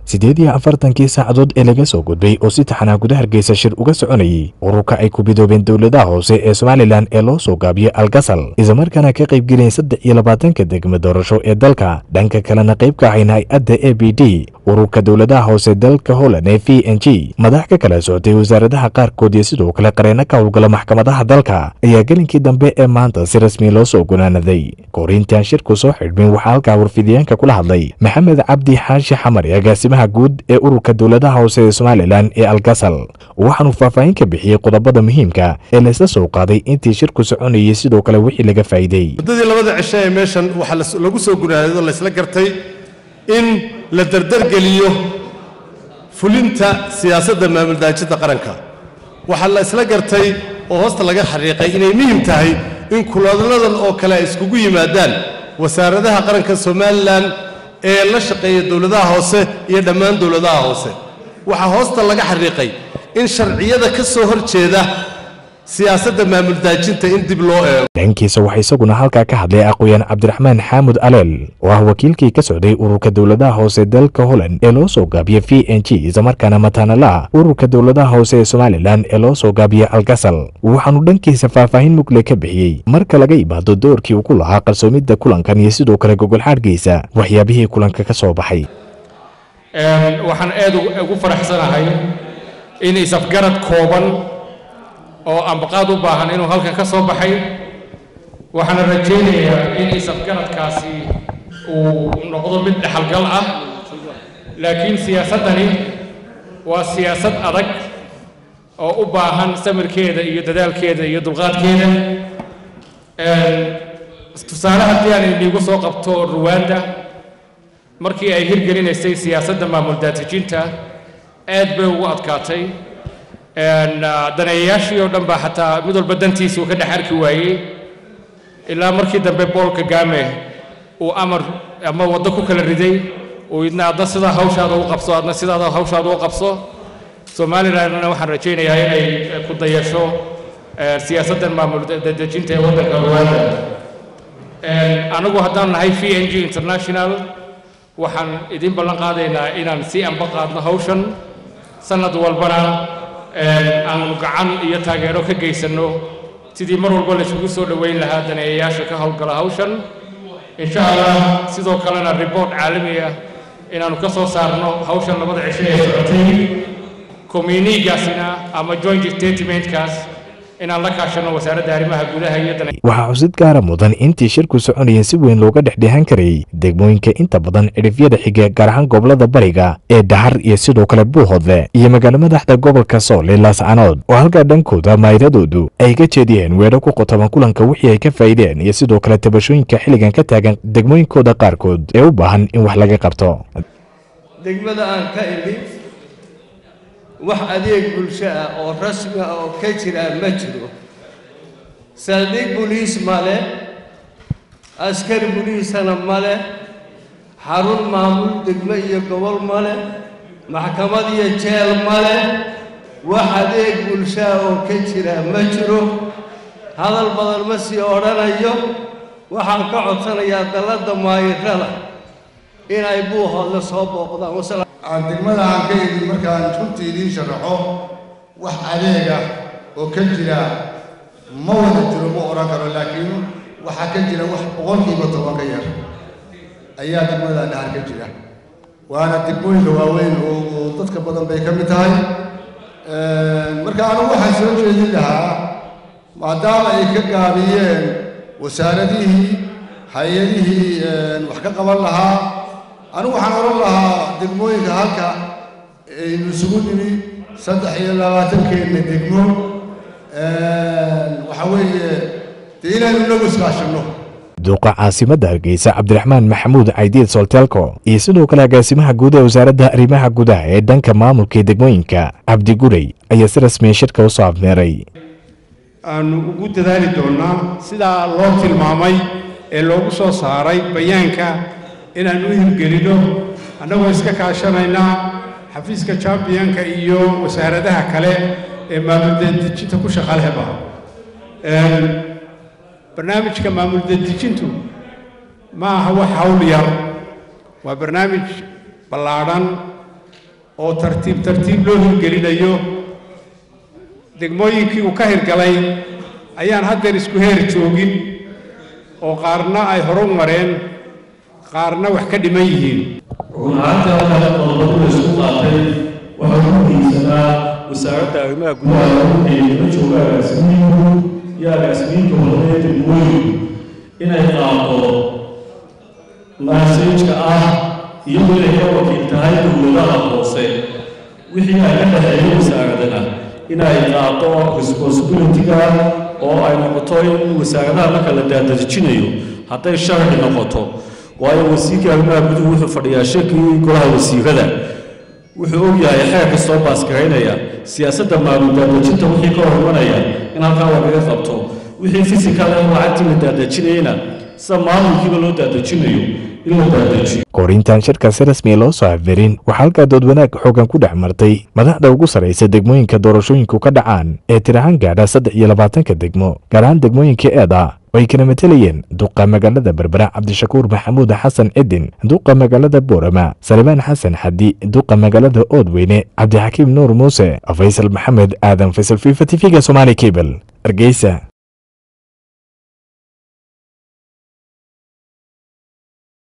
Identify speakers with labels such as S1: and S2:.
S1: siddeed iyo afartankii saacadood ee laga soo gudbay oo si taxanaa guda hargeysa shir uga soconayey ururka ay ku bidoobeen dowladaha hoose ee somalilan ee loo soo gaabiyey algasal islamarkaana ka qaybgelayeen saddex iyo labaatanka degmo doorasho ee dalka dhanka kalena qayb ka ahayn hay-adda a b d ururka dowladaha hoose dalka holland ee v n g madax ka kala socotay wasaaradaha qaarkood iyo sidoo kale qareeno ka howlgala maxkamadaha dalka ayaa gelinkii dambe ee maanta si rasmi loo soo gunaanaday korintaan shirku soo xidhmin waxaa halkaa warfidiyaanka kula hadlay maxamed cabdi xaashi xamar agaasimaha guud ee ururka dowladaha hoose ee somalilan ee algasal waxaanuu faahfaahin ka bixiyey qodobada muhiimka ee laysla soo qaaday intii shirku soconayay sidoo kale wixii laga faa'iiday
S2: muddadii labada cisho ee meeshan waxaa lagu soo gunaanado laysla gartay in la dardargeliyo fulinta siyaasadda maamuldaajinta qaranka waxaa la isla gartay oo hoosta laga xariiqay inay muhim tahay in kuladadan oo kale ay iskugu yimaadaan wasaaradaha qaranka somalilan ee la shaqeeya dowladaha hoose iyo dhammaan dowladaha hoose waxaa hoosta laga xariiqay in sharciyada ka soo hor jeeda siyaasadda maamuldaajinta in dib loo eego
S1: dhankiisa waxaa isaguna halkaa ka hadlay aqooyaan cabdiraxmaan xaamud aleel oo ah wakiilkii ka socday ururka dowladaha hoose dalka holland ee loo soo gaabiyey v n g islamarkaana mataanala ururka dowladaha hoose ee somalilan ee loo soo gaabiyey algasal waxaanu dhankiisa faahfaahin mugle ka bixiyey marka laga imaado doorkii uu ku lahaa qarsoomidda kulankan iyo sidoo kale gogolxaadhkiisa waxyaabihii kulanka ka soo baxay
S3: waxaan aad ugu faraxsanahay in isafgarad kooban oo ambaqaad u baahan inuu halkan ka soo baxay waxaana rajaynayaa in isafgaradkaasi uu noqdo mid dhexalgal ah laakiin siyaasaddani waa siyaasad adag oo u baahan samirkeeda iyo dadaalkeeda iyo dulqaadkeeda tusaale haddii aan iniigu soo qabto ruwanda markii ay hirgelinaysay siyaasadda maamul daatijinta aad bay ugu adkaatay daneeyayaashii oo dhan baa xataa mid walba dantiisa uu ka dhex arki waayey ilaa markii dambe bool kagame uu amar ama waddo ku kala riday uu idna adna sidaa hawshaada u qabso adna sidaada hawshaada u qabso somalilandna waxaan rajaynayaa inay ku dayasho siyaasaddan maamul dejinta ee waddanka rwanda anagu haddaan nahay v n g international waxaan idin ballan qaadaynaa inaan sii anba qaadno hawshan sanad walbana aanu gacan iyo taageero ka geysanno sidii mar walba laisugu soo dhoweyn lahaa daneeyayaasha ka howlgala hawshan insha allah sidoo kalena report caalami ah inaannu ka soo saarno hawshan labada cisho ee socotay communigaasina ama joint statementkaas inaan la kaashano wasaaradda arrimaha gudaha iyo
S1: waxaa xusid gaara mudan intii shirku soconayeen si weyn looga dhexdhehan karayay degmooyinka inta badan cidhifyada xiga gaar ahaan gobolada bariga ee dhahar iyo sidoo kale buuhodle iyo magaalo madaxda gobolka sool ee laascanood oo halkaa dhankooda maayiradoodu ay ka jeediyeen weedho ku qotoban kulanka wixii ay ka faa'iideen iyo sidoo kale tabashooyinka xilligan ka taagan degmooyinkooda qaarkood ee u baahan in wax laga qabto
S4: degmada aan ka imid wax adeeg bulsho ah oo rasmi ah oo ka jira ma jiro saldhig boliis male askari boliisana male xarun maamul degmo iyo gobol male maxkamad iyo jeel male wax adeeg bulsho ah oo ka jira ma jiro hadal badan ma sii odhanayo waxaan ka codsanayaa dalladda maayirada inay buuhoodla soo booqdaan
S5: aan degmada aan ka idin markaan runtii idiin sharaxo wax adeega oo ka jira ma wada jiro ma odhan karo laakiin waxaa ka jira wax boqolkiiba toban ka yar ayaa degmada dhahar ka jira waana degmooyinka waaweyn oo dadka badan bay ka mid tahay marka anigu waxaan soo jeedin lahaa maadaama ay ka gaabiyeen wasaaradihii hay-adihii wax ka qaban lahaa anigu waxaan odhan lahaa degmooyinka halka aynu isugu nimi saddex iyo labaatankeedna degmo waxa weeye dee inaynu inagu iskaashanno
S1: duuqa caasimadda hargeysa cabdiraxmaan maxamuud caydiid soltelko iyo sidoo kale agaasimaha guud ee wasaaradda arrimaha gudaha ee dhanka maamulka degmooyinka cabdi gurey ayaa si rasmiya shirka u soo afmeeray
S6: aanu ugu dadaali doonnaa sidaa loo tilmaamay ee loogu soo saaray bayaanka inaan u hirgelino annagoo iska kaashanaynaa xafiiska championka iyo wasaaradaha kale ee maamul-dadejinta ku shaqalehba barnaamijka maamul-dadejintu ma aha wax hawl yar waa barnaamij ballaadhan oo tartiib tartiib loo hirgelinayo degmooyinkii uu ka hirgalay ayaan haddeer isku heer joogin oo qaarna ay horu mareen qaarna wax ka dhiman yihiin
S7: run ahaantii halkaas qodobadu la isku qaatay waxaa ugu muhiimsanaa wasaaradda arrimaha gudaha lagu xeeyay jooga agaasimiinku iyo agaasimiinka horeee degmooyinku inay qaado maasajka ah iyadoo inay ka wakiil tahay dowladaha hoose wixii ay ka dhexeeyo wasaaradana inay qaado responsibility-ga oo ay noqoto in wasaaradaha marka la daadajinayo hadday sharci noqoto waayo wasiirka arrimaha guduhu wuxuu fadhiyaa shirkii golaha wasiirada wuxuu og yahay xeer kastoo baasgaraynaya siyaasadda maamul daadajinta wixii ka hormanaya in halkaa lagaga qabto wixii fisikal ee lacagtii la daadajinayana sida maamulkiiba loo daadajinayo in la daadajiyo
S1: korintan shirkaasi rasmi loo soo afberin waxaa halkaa dood wanaag xoogan ku dhex martay madaxda ugu sarraysa degmooyinka doorashooyinku ka dhacaan ee tirahaan gaadha saddex iyo labaatanka degmo gaar ahaan degmooyinka eeda oo ay kala matelayeen duqa magaalada berbera cabdishakuur maxamuud xasan cidin duqa magaalada boorama salibaan xasan xadi duqa magaalada oodweyne cabdixakiim nuur muuse faysal maxamed aadan faysal fifa tv-ga somaali cable hargeysa